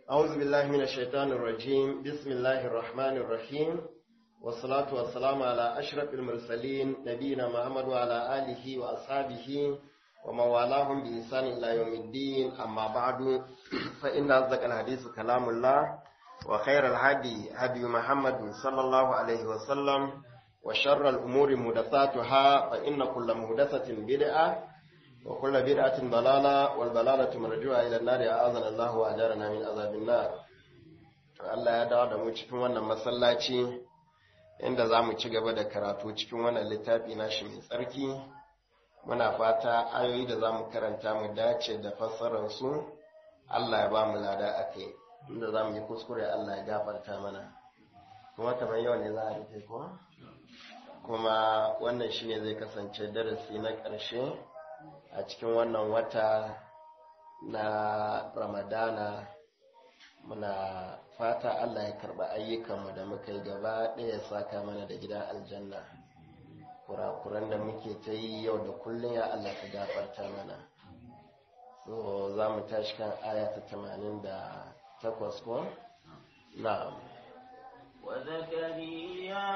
أعوذ بالله من الشيطان الرجيم بسم الله الرحمن الرحيم والصلاة والسلام على أشرف المرسلين نبينا محمد وعلى آله وأصحابه ومن والاهم بإحسان إلى يوم الدين أما بعد فإن أصدق الحديث كلام الله وخير الهدي هدي محمد صلى الله عليه وسلم وشر الأمور محدثاتها فإن كل محدثة بدعة وكل بدعة ضلالة والضلالة مرجوعة إلى النار أعاذنا الله وأجارنا من عذاب النار Allah ya dawo da mu cikin wannan masallaci inda za mu ci gaba da karatu cikin wannan littafi nashi mai tsarki muna fata ayoyi da za mu karanta mu dace da fassararsu Allah ya ba mu lada a kai inda za mu yi kuskure Allah ya gafarta mana kuma kamar yau ne za a rufe ko kuma wannan shine zai kasance darasi na ƙarshe a cikin wannan wata na ramadana muna fata Allah ya karba ayyukanmu da muka yi gaba ɗaya ya saka mana da gidan aljanna kurakuran da muke ta yi yau da kullum ya Allah ka gafarta mana so za mu tashi kan aya ta tamanin da takwas ko na'am وزكريا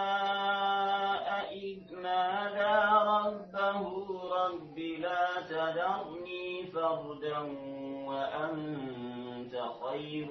إذ نادى ربه رب لا تذرني فردا وأنت خير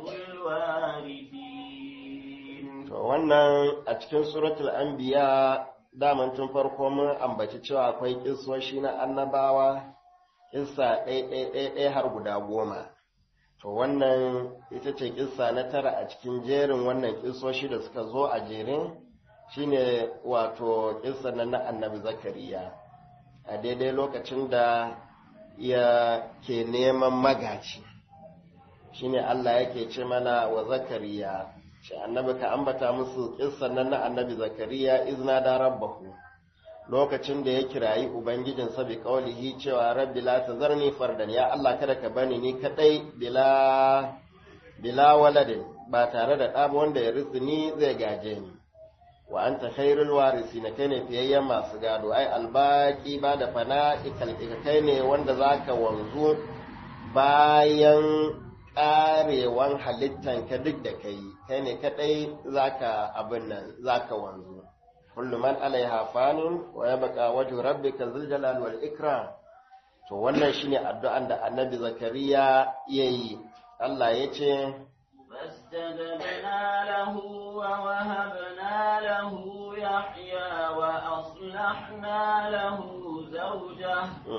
الوارثين to wannan a cikin suratul anbiya daman tun farko mun ambaci cewa akwai kissoshi na annabawa kissa ɗaya har guda goma to wannan ita ce kissa na tara a cikin jerin wannan kissoshi da suka zo a jerin shine wato kissa na na annabi zakariya a daidai lokacin da ya ke neman magaci shine Allah yake ce mana wa zakariya shi annabi ka ambata musu kissan nan na annabi zakariya izna da rabbahu lokacin da ya kirayi ubangijinsa bi kaulihi cewa rabbi la tazarni fardan ya Allah kada ka bani ni kadai bila bila waladin ba tare da ɗaba wanda ya ritsi ni zai gaje ni wa anta khairul warisina kai ne fiyayyen masu gado ai albaki ba da fana ikalika kai ne wanda zaka wanzu bayan karewan halittan ka duk da kai kai ne kadai zaka abin nan zaka wanzu kullu man alaiha fanin wa yabqa wajhu rabbika dhul jalali wal ikram to wannan shine addu'an da annabi zakariya yayi Allah yace فاستجبنا له ووهبنا له يحيى وأصلحنا له زوجه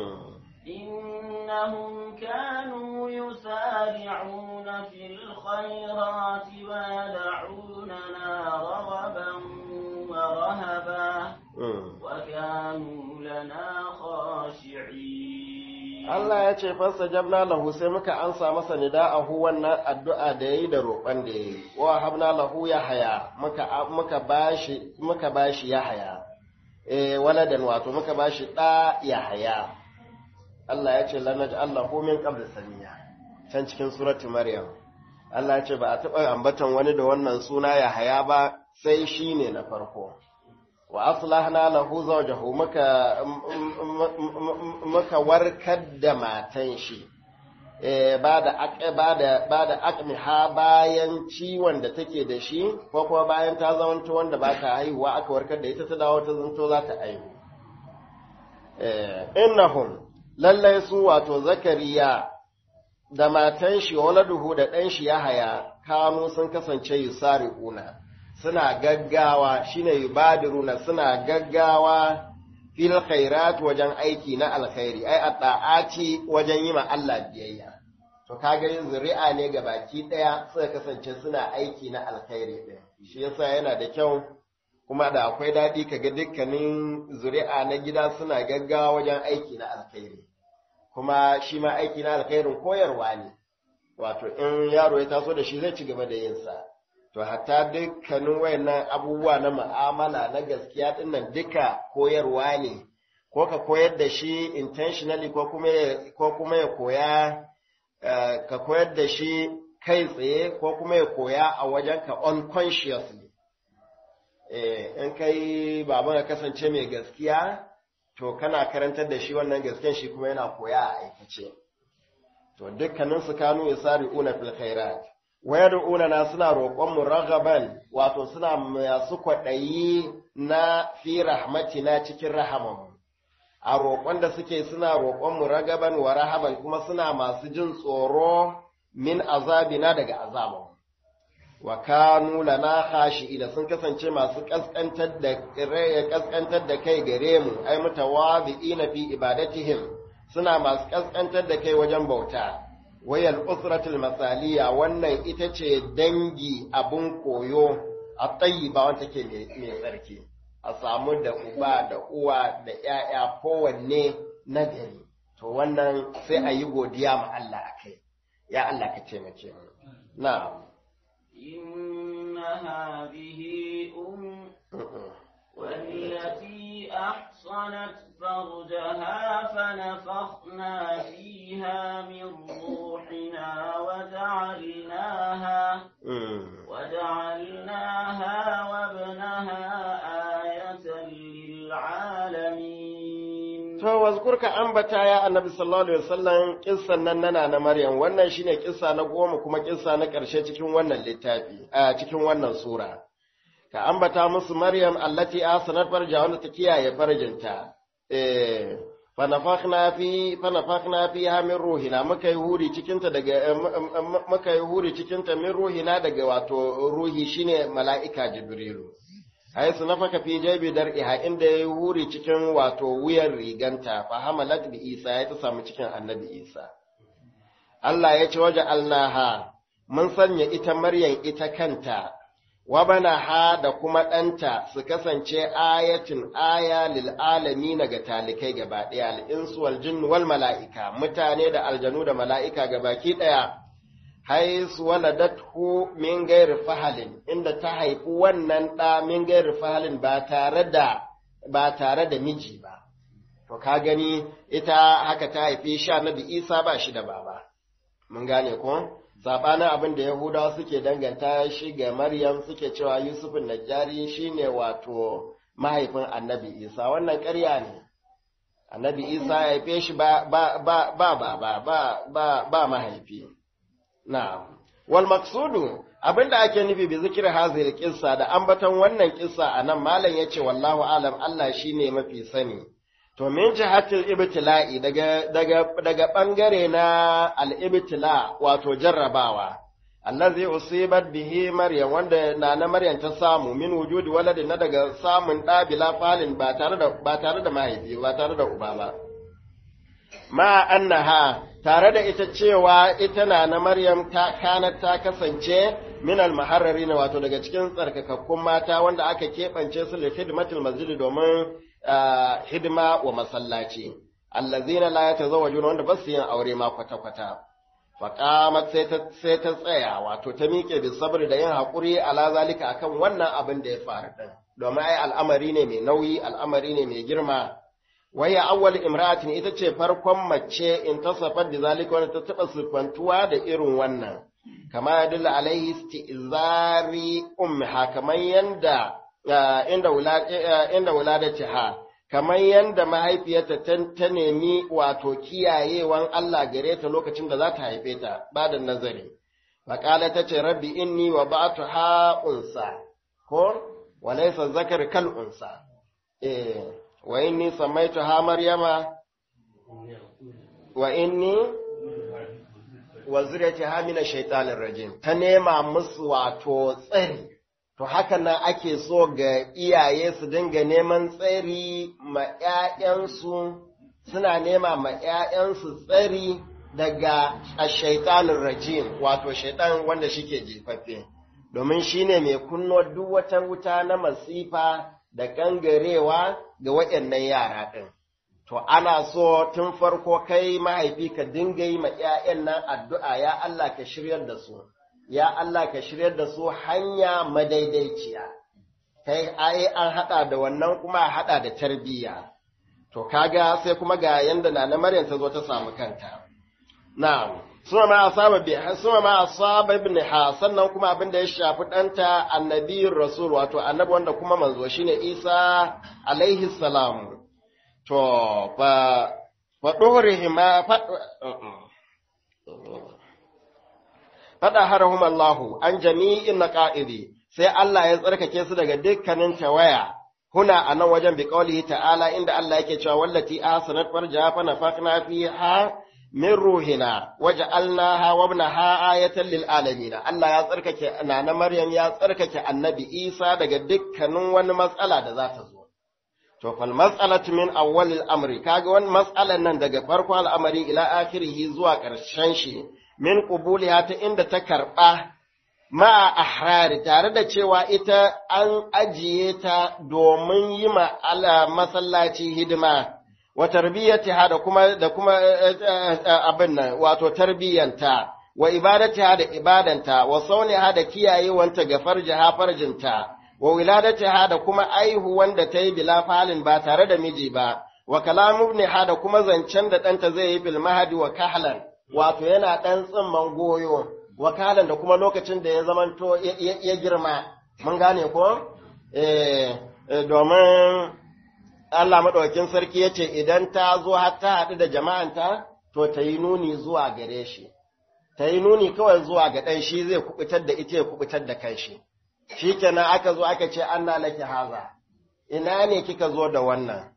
إنهم كانوا يسارعون في الخيرات ويدعوننا رغبا ورهبا وكانوا لنا خاشعين Allah ya ce fasa jabna lahu sai muka ansa masa nida'ahu wannan addu'a da yayi da roƙon da yayi wa habna lahu ya haya muka muka bashi muka bashi ya haya eh waladan wato muka bashi da ya haya Allah ya ce lanaj Allahu min qabl samiya can cikin surati maryam Allah ya ce ba a taɓa ambatan wani da wannan suna ya haya ba sai shine na farko wa aslahna lahu zawjahu muka muka warkar da matan shi eh bada bada bada aqmiha bayan ciwon da take da shi ko kuma bayan ta zamanto wanda ba ta haihuwa aka warkar da ita ta dawo ta zanto za ta haihu eh innahum lallai su wato zakariya da matan shi waladuhu da ɗan shi ya haya kanu sun kasance yusari'una suna gaggawa shine yubadiruna suna gaggawa fil khairat wajen aiki na alkhairi ai adda'ati wajen yi ma Allah biyayya to kaga yin zuri'a ne ga baki daya suka kasance suna aiki na alkhairi din shi yasa yana da kyau kuma da akwai daɗi kaga dukkanin zuri'a na gida suna gaggawa wajen aiki na alkhairi kuma shi ma aiki na alkhairin koyarwa ne wato in yaro ya taso da shi zai ci gaba da yinsa to hatta dukkanin wayannan abubuwa na mu'amala na gaskiya dinnan duka koyarwa ne ko ka koyar da shi intentionally ko kuma ko kuma ya koya ka koyar da shi kai tsaye ko kuma ya koya a wajen ka unconsciously eh in kai baba ka kasance mai gaskiya to kana karantar da shi wannan gaskiyan shi kuma yana koya a aikace to dukkanin su kanu yasari'una fil khairat wayad'una na suna roƙon mu ragaban wato suna masu kwaɗayi na fi rahmatina cikin rahamanmu a roƙon da suke suna roƙon mu ragaban wa rahaban kuma suna masu jin tsoro min azabina daga azabanmu wa kanu lana khashi'ina sun kasance masu kaskantar da kaskantar da kai gare mu ai mutawadhi'ina fi ibadatihim suna masu kaskantar da kai wajen bauta wayal usratul masaliya wannan ita ce dangi abun koyo a tayyiba wanda take mai tsarki a samu da uba da uwa da ƴaƴa kowanne nagari to wannan sai a yi godiya ma Allah akai ya Allah ka taimake mu na'am إن هذه أم والتي أحصنت فرجها فنفخنا فيها من روحنا وجعلناها وجعلناها وابنها آية للعالمين To, wazkur ka ambata ya annabi sallallahu Alaihi wasallam kissan nan nana na Maryam, wannan shine kissa na goma kuma kissa na ƙarshe cikin wannan littafi, a cikin wannan sura. Ka ambata musu Maryam allati asanat farja wanda ta kiyaye farjinta. Eh, fanafakhna fi fanafakhna fiha min ruhina muka yi huri cikinta daga muka yi huri cikinta min ruhina daga wato ruhi shine mala'ika Jibrilu. haisu nafaka fi jabi dar'iha inda ya huri cikin wato wuyar riganta fa hamalat bi Isa ya ta samu cikin Annabi Isa Allah ya ce waje alnaha mun sanya ita Maryam ita kanta wa banaha da kuma ɗanta su kasance ayatin aya lil alamin ga talikai gaba ɗaya al insu wal jinn wal mala'ika mutane da aljanu da mala'ika gabaki ɗaya haisu waladathu min gairi fahalin inda ta haifi wannan ɗa min gairi fahalin ba tare da ba tare da miji ba to ka gani ita haka ta haifi sha nabi isa ba shi da baba mun gane ko sabanin abin da yahudawa suke danganta shi ga maryam suke cewa yusufin najjari shine wato mahaifin annabi isa wannan ƙarya ne annabi isa ya haife shi ba ba ba ba ba ba ba mahaifi Na'am. Wal maqsudu abinda ake nufi bi zikir hazil kissa da ambaton wannan kissa anan malam yace wallahu alam Allah shine mafi sani. To min jihatil ibtila'i daga daga daga bangare na al ibtila wato jarrabawa. Allazi usibat bihi Maryam wanda nana Maryam ta samu min wujudi waladi na daga samun da bila falin ba tare da ba tare da mahaifi ba tare da uba ba. Ma annaha tare da ita cewa ita na na Maryam ta kanat ta kasance min al-muharrari na wato daga cikin tsarkakakkun mata wanda aka keɓance su li khidmatil masjid domin hidima wa masallaci allazina la yatazawwajuna wanda basu yin aure ma kwata kwata faqamat sai ta sai ta tsaya wato ta miƙe bi sabri da yin hakuri ala zalika akan wannan abin da ya faru din domin ai al'amari ne mai nauyi al'amari ne mai girma waya awwal imra'atin ita ce farkon mace in tasafar da zalika wanda ta taba sifantuwa da irin wannan kama ya dilla alaihi isti'zari ummiha kamar yanda inda wulad inda wuladatiha kamar yanda mahaifiyarta ta nemi wato kiyayewan Allah gare ta lokacin da za ta haife ta ba da nazari faqala ta ce rabbi inni wa ba'tuha unsa ko walaysa zakar kal unsa eh wa inni samaituha maryama wa inni wa zuriyatiha min ash-shaytanir rajim ta nema musu wato tsari to haka nan ake so ga iyaye su dinga neman tsari ma ƴaƴansu suna nema ma ƴaƴansu tsari daga ash-shaytanir rajim wato shaytan wanda shike jefaffe domin shine mai kunno duk wata wuta na masifa da gangarewa ga waɗannan yara ɗin. To, ana so tun farko kai mahaifi ka dinga yi ma ‘ya'yan nan addu'a, ya Allah ka shiryar da su, ya Allah ka shiryar da su hanya madaidaiciya. Kai, ai, an haɗa da wannan kuma a haɗa da tarbiyya. To, kaga sai kuma ga yanda na na Maryam ta zo ta samu kanta. Na'am. suma ma asaba bi suma ma asaba ibn ha sannan kuma abin da ya shafi danta annabiyur rasul wato annabi wanda kuma manzo shine Isa alaihi salam to fa fa ma fa fada harahum Allahu an jami'in naqa'idi sai Allah ya tsarkake su daga dukkanin tawaya huna a nan wajen biqaulihi ta'ala inda Allah yake cewa wallati ahsanat farjaha fa nafaqna fiha min ruhina waja'alnaha wa ibnaha ayatan lil alamin Allah ya tsarkake nana Maryam ya tsarkake Annabi Isa daga dukkanin wani matsala da za ta zo to fal mas'alatu min awwalil amri kaga wani mas'alan nan daga farko al'amari ila akhirih zuwa ƙarshen shi min qubuliha ta inda ta karba ma ahrari tare da cewa ita an ajiye ta domin yi ma ala masallaci hidima wa tarbiyyatiha da kuma da kuma abin nan wato tarbiyyanta wa ibadatiha da ibadanta wa sauniha da kiyayewanta ga farjiha farjinta wa wiladatiha da kuma aihuwan da ta yi bila falin ba tare da miji ba wa kalamu ibniha da kuma zancen da ɗanta zai yi bil mahadi wa kahlan wato yana ɗan tsimman goyo wa kahlan da kuma lokacin da ya zamanto ya girma mun gane ko eh domin Allah maɗaukin sarki ya ce idan ta zo har ta haɗu da jama'anta to ta yi nuni zuwa gare shi ta yi nuni kawai zuwa ga ɗan shi zai kubutar da ita ya kubutar da kanshi shi kenan aka zo aka ce an laki haza ina ne kika zo da wannan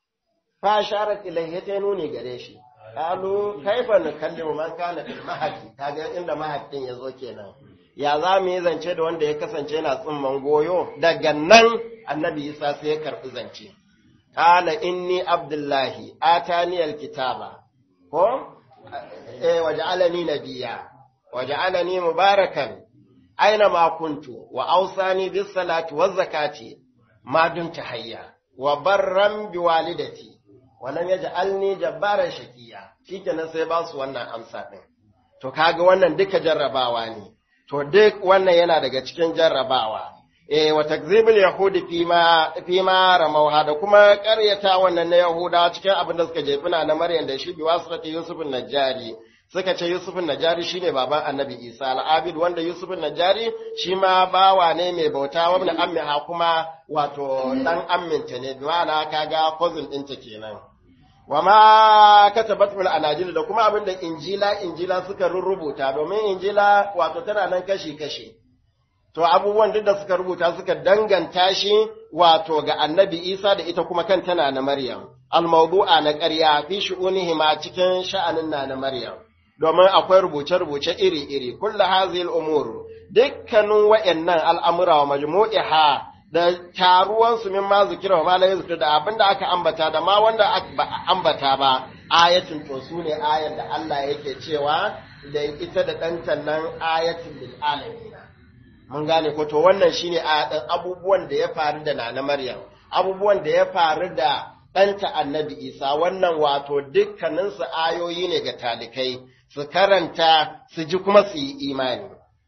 fa sharat ilaihi ta nuni gare shi qalu kaifa nukallimu man kana fil mahdi kaga inda mahadin yazo kenan ya za mu yi zance da wanda ya kasance yana tsimman goyo daga nan annabi isa sai ya karbi zance qala inni abdullahi atani alkitaba ko eh waja'alani nabiyya waja'alani mubarakan aina ma kuntu wa ausani bis salati waz zakati ma dumta hayya wa barran bi walidati wa lam yaj'alni jabbaran shaqiya shikenan sai ba su wannan amsa din to kaga wannan duka jarrabawa ne to duk wannan yana daga cikin jarrabawa eh wa takzibul yahudi fima fima ramauha da kuma ƙaryata wannan na yahuda cikin abin da suka jefina na maryam da shi bi wasrati yusuf najjari suka ce Yusuf Najari shine baban Annabi Isa al-Abid wanda Yusuf Najari shi ma bawa ne mai bauta wa ibn ammiha kuma wato dan amminta ne bi ma'ana kaga cousin ɗinta kenan wa ma katabat bil anajil da kuma abinda injila injila suka rubuta domin injila wato tana nan kashi kashi to abubuwan duk da suka rubuta suka danganta shi wato ga Annabi Isa da ita kuma kan tana na Maryam al-mawdu'a na ƙarya fi shu'unihima cikin sha'anin na na Maryam domin akwai rubuce-rubuce iri-iri, kulla hazil umur, dukkanin wa'yannan al'amura wa majmu'iha da taruwansu min ma zikira wa malaye zikira da abin da aka ambata da ma wanda ba ambata ba, ayatin to su ne ayar da Allah yake cewa da ita da ɗantan nan ayatin bil alamina. Mun gane ko to wannan shine abubuwan da ya faru da Nana Maryam, abubuwan da ya faru da ɗanta annabi Isa wannan wato dukkaninsu ayoyi ne ga talikai. su karanta su ji kuma su yi imani.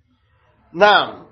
Na'am,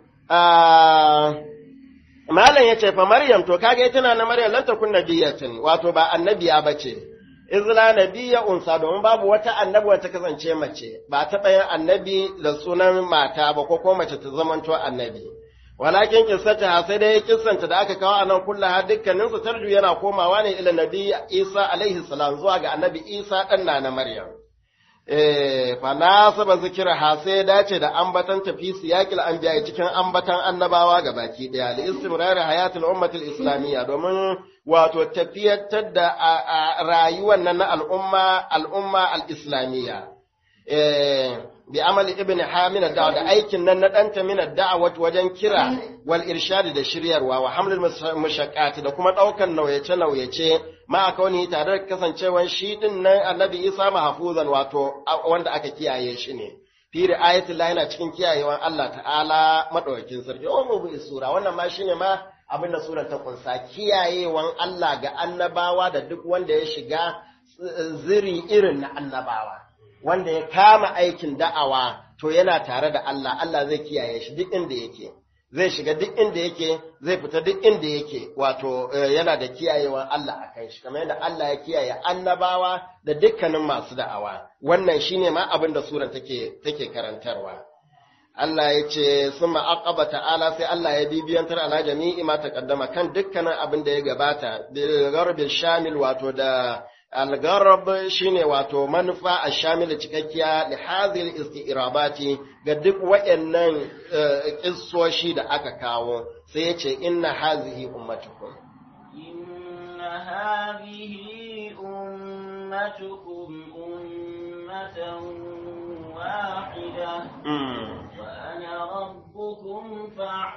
Malam ya ce, fa Maryam, to kage ita na Maryam lanta kun nabiyatin, wato ba annabiya ba ce, Izla nabiya unsa domin babu wata annabi wata kasance mace, ba taɓa yin annabi da sunan mata ba ko ko mace ta zamanto annabi. Walakin kissata sai dai kissanta da aka kawo a nan kullaha dukkaninsu tarju yana komawa ne ila nabi Isa alaihi salam zuwa ga annabi Isa ɗan na Maryam. fa nasaba zikirha sai ya dace da ambatan tafi siyaqil anbiya cikin ambatan annabawa ga baki daya li istimrar hayatul ummatil islamiyya domin wato tafiyatar da rayuwar nan na al'umma al'umma al-islamiyya eh bi amali ibn hamin da da aikin nan na danta min da'awat wajen kira wal irshad da shiryarwa wa hamlul mushaqqat da kuma daukan nauyace nauyace ma kauni tare da kasancewan shi din nan annabi Isa mahfuzan wato wanda aka kiyaye shi ne fi ri'ayatul lahi na cikin kiyayewan Allah ta'ala madaukakin sarki o mu bi sura wannan ma shine ma abin da surar ta kunsa kiyayewan Allah ga annabawa da duk wanda ya shiga ziri irin na annabawa wanda ya kama aikin da'awa to yana tare da Allah Allah zai kiyaye shi duk inda yake zai shiga duk inda yake zai fita duk inda yake wato yana da kiyayewan Allah a kan shi kamar yadda Allah ya kiyaye annabawa da dukkanin masu da'awa wannan shine ma abin da surar take take karantarwa Allah ya ce summa aqaba ta'ala sai Allah ya bibiyantar ala jami'i ma taqaddama kan dukkanin abin da ya gabata bil gharbil shamil wato da Algarab shine wato manufa a shamila cikakkiya li hadhil isti'rabati ga duk wayannan kissoshi da aka kawo sai ya ce inna hazihi ummatukum inna hadhihi ummatukum ummatan wahida wa ana rabbukum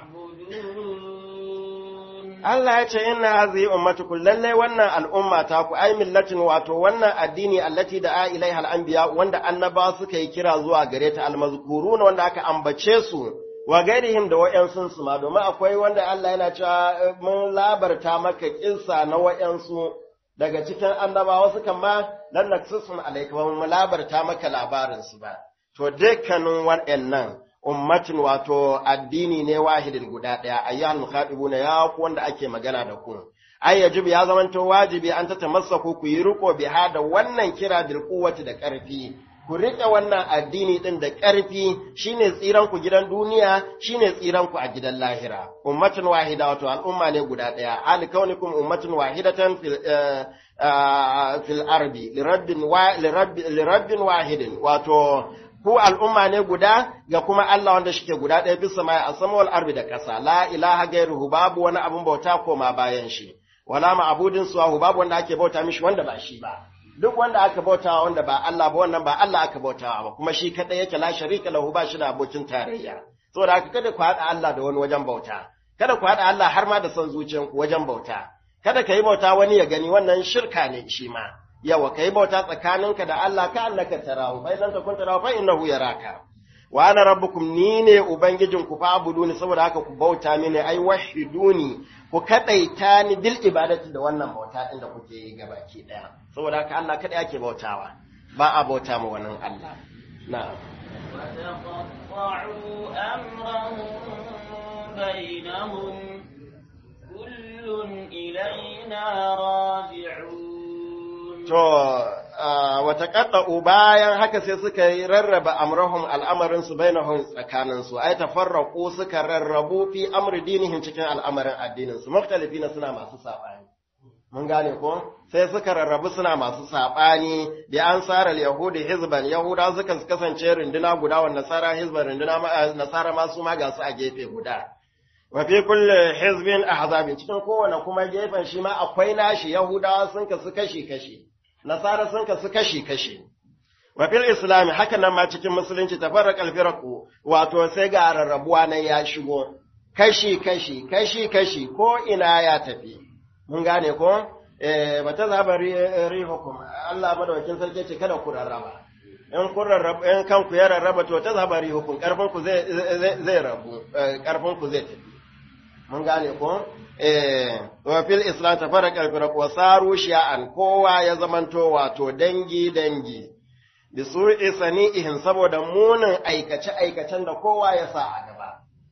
fa'budun Allah ya ce inna hazihi ummatukum lalle wannan al'umma ta ku ai millatin wato wannan addini allati da a ilaiha al'anbiya wanda annaba suka yi kira zuwa gare ta almazkuruna wanda aka ambace su wa gairihim da wa'yansu su ma domin akwai wanda Allah yana cewa mun labarta maka kinsa na wa'yansu daga cikin annabawa su kan ma lan naksusun alayka ba mun labarta maka labarin su ba to dukkanin waɗannan ummatin wato addini ne wahidin guda ɗaya ayyuhal mukhatibuna ya ku wanda ake magana da ku ai yajibu ya zamanto wajibi an ta tamassaku ku yi riko biha da wannan kira bil quwwati da ƙarfi ku riƙe wannan addini ɗin da ƙarfi shine tsiran ku gidan duniya shine tsiran ku a gidan lahira ummatun wahida wato al'umma ne guda ɗaya hal kaunikum ummatun wahidatan fil fil ardi lirabbin wahidin wato ku al'umma ne guda ga kuma Allah wanda shike guda ɗaya bisa mai a samawal arbi da ƙasa la ilaha gairuhu babu wani abun bauta koma bayan shi wala ma'budin suwahu babu wanda ake bauta mishi wanda ba shi ba duk wanda aka bautawa wanda ba Allah ba wannan ba Allah aka bautawa ba kuma shi kadai yake la sharika lahu ba shi da abokin tarayya saboda haka kada ku haɗa Allah da wani wajen bauta kada ku haɗa Allah har ma da son zuciyanku wajen bauta kada ka yi bauta wani ya gani wannan shirka ne shi ma yawa ka yi bauta tsakaninka da Allah ka annaka tarahu fa idan takun tarahu fa innahu yaraka wa ana rabbukum ni ne ubangijin ku fa'buduni saboda haka ku bauta mini ai wahiduni ku kadaita ni bil ibadati da wannan bauta din da kuke yi gabaki daya saboda haka Allah kada yake bautawa ba a bauta ma wannan Allah na'am وتقطعوا أمرهم بينهم كل إلينا راجعون To, wata ƙaɗa'u bayan haka sai suka yi rarraba amrahum al'amarinsu bainahum tsakaninsu, ai tafarraku suka rarrabu fi amri dinihim cikin al'amarin addininsu, muktalifi na suna masu saɓani. Mun gane ko? Sai suka rarrabu suna masu saɓani, da an tsara Yahudi hizban, Yahuda suka kasance runduna guda wa nasara hizban runduna nasara masu ma ga su a gefe guda. wa fi kulli hizbin ahzabin cikin kowane kuma gefen shi ma akwai nashi yahudawa sun kasu kashi kashi nasara sun kasu kashi kashi wa fil islam haka nan ma cikin musulunci tafarraqal firaqu wato sai ga rarrabuwa nan ya shigo kashi kashi kashi kashi ko ina ya tafi mun gane ko eh bata zaba rihukum Allah madaukakin sarki ce kada ku rarraba in kun rarraba in kanku ya rarraba to ta zaba rihukum karfin ku zai zai rabu karfin ku zai tafi mun gane ko eh wa fil islam tafarraqa al-firaq wa saru shi'an kowa ya zamanto wato dangi dangi bi su'i sani'ihin saboda munin aikace aikacen da kowa ya sa a gaba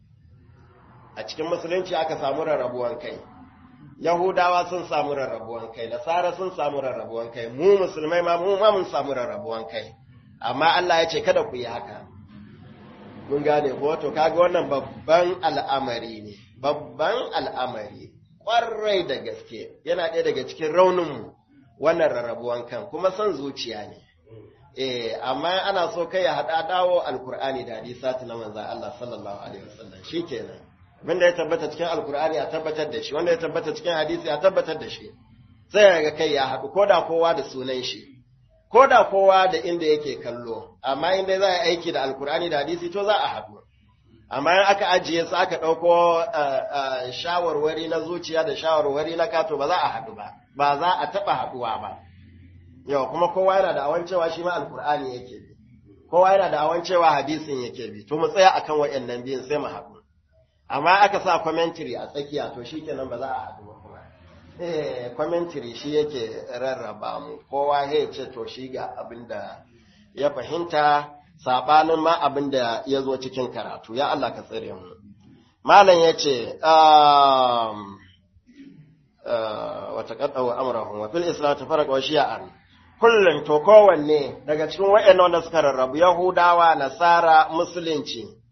a cikin musulunci aka samu rarrabuwan kai yahudawa sun samu rarrabuwan kai nasara sun samu rarrabuwan kai mu musulmai ma mu ma mun samu rarrabuwan kai amma Allah ya ce kada ku yi haka mun gane ko to kaga wannan babban al'amari ne babban al'amari ƙwarai da gaske yana ɗaya daga cikin rauninmu wannan rarrabuwan kan kuma son zuciya ne eh amma ana so kai ya haɗa dawo alkur'ani da hadisati na manzan Allah sallallahu alaihi wasallam shikenan wanda ya tabbata cikin alkur'ani a tabbatar da shi wanda ya tabbata cikin hadisi a tabbatar da shi sai ga kai ya haɗu koda kowa da sunan shi koda kowa da inda yake kallo amma inda za a aiki da alkur'ani da hadisi to za a haɗu amma in aka ajiye su aka ɗauko shawarwari na zuciya da shawarwari na kato ba za a haɗu ba ba za a taɓa haɗuwa ba yau kuma kowa yana da awan cewa shi ma alkur'ani yake bi kowa yana da awan cewa hadisin yake bi to mu tsaya akan waɗannan biyun sai mu haɗu amma aka sa commentary a tsakiya to shikenan ba za a haɗu ba kuma eh commentary shi yake rarraba mu kowa ya ce to shi ga abin da ya fahimta saɓanin ma abin da ya zo cikin karatu, ya Allah ka tsere mu. Malam ya ce, wata ƙaɗawa amurahun, wa fil Islam ta fara ƙwashi an, kullum to kowanne daga cikin wa'yan wanda suka rarrabu Yahudawa, Nasara, Musulunci,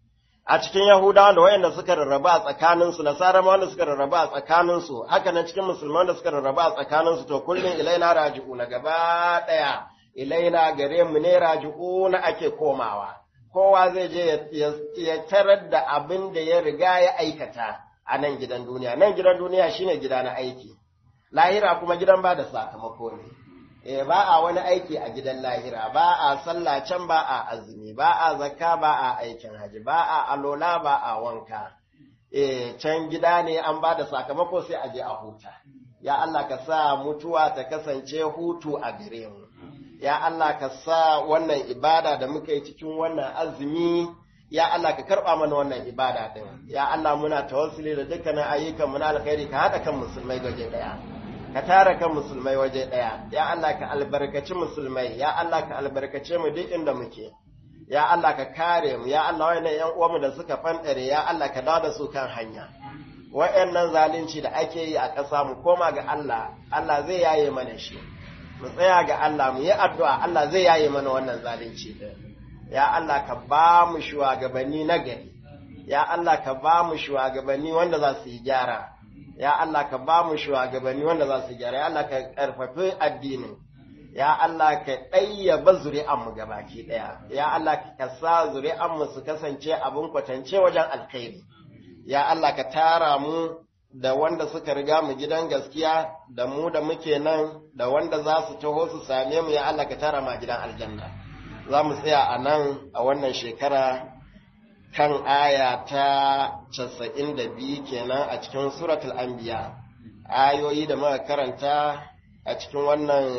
a cikin Yahudawa da wayanda suka rarraba a tsakaninsu, Nasara ma wanda suka rarraba a tsakaninsu, haka nan cikin Musulman da suka rarraba a tsakaninsu, to kullum ilaina raji'u na gaba ɗaya, ilaina gare mu ne raji'u na ake komawa. Kowa zai je ya tarar da abin da ya riga ya aikata a nan gidan duniya. Nan gidan duniya shine gida na aiki, lahira kuma gidan ba da sakamako ne. e ba a wani aiki a gidan lahira ba a sallah can ba a azumi ba a zakka ba a aikin haji ba a alola ba a wanka e can gida ne an ba da sakamako sai a je a huta ya Allah ka sa mutuwa ta kasance hutu a gare mu ya Allah ka sa wannan ibada da muka yi cikin wannan azumi ya Allah ka karba mana wannan ibada din ya Allah muna tawassuli da dukkanin ayyukan mu na alkhairi ka hada kan musulmai gaje daya ka tara kan musulmai waje ɗaya, ya Allah ka albarkaci musulmai, ya Allah ka albarkace mu duk inda muke, ya Allah ka kare mu, ya Allah wa'annan ‘yan uwanmu da suka fanɗare, ya Allah ka dawo da su kan hanya. Wa'yannan zalunci da ake yi a ƙasa mu koma ga Allah, Allah zai yaye mana shi. Mu tsaya ga Allah, mu yi addu'a, Allah zai yaye mana wannan zalunci ɗin. Ya Allah ka ba mu shugabanni na gari, ya Allah ka ba mu shugabanni wanda za su yi gyara. ya Allah ka ba mu shugabanni wanda za su gyara ya Allah ka karfafi addinin ya Allah ka ɗayyaba zuri'anmu gabaki ɗaya ya Allah ka sa zuri'anmu su kasance abin kwatance wajen alkhairi ya Allah ka tara mu da wanda suka riga mu gidan gaskiya da mu da muke nan da wanda za su taho su same mu ya Allah ka tara mu a gidan aljanna za mu tsaya a nan a wannan shekara kan aya ta casa'in da biyu kenan a cikin suratul anbiya ayoyi da muka karanta a cikin wannan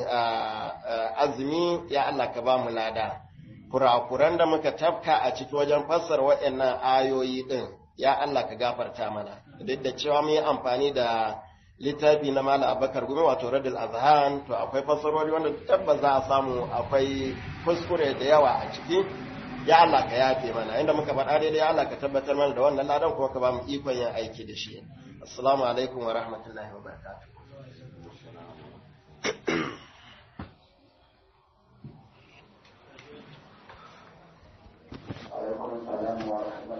azumi ya Allah ka ba mu lada kurakuran da muka tafka a cikin wajen fassara waɗannan ayoyi ɗin ya Allah ka gafarta mana duk da cewa mun yi amfani da littafi na mala abakar gumi wato radul azhan to akwai fassarori wanda tabbas za a samu akwai kuskure da yawa a ciki ya Allah ka yafe mana inda muka faɗa daidai ya Allah ka tabbatar mana da wannan ladan kuma ka ba mu ikon yin aiki da shi assalamu alaikum wa rahmatullahi wa barakatuh alaikum salam wa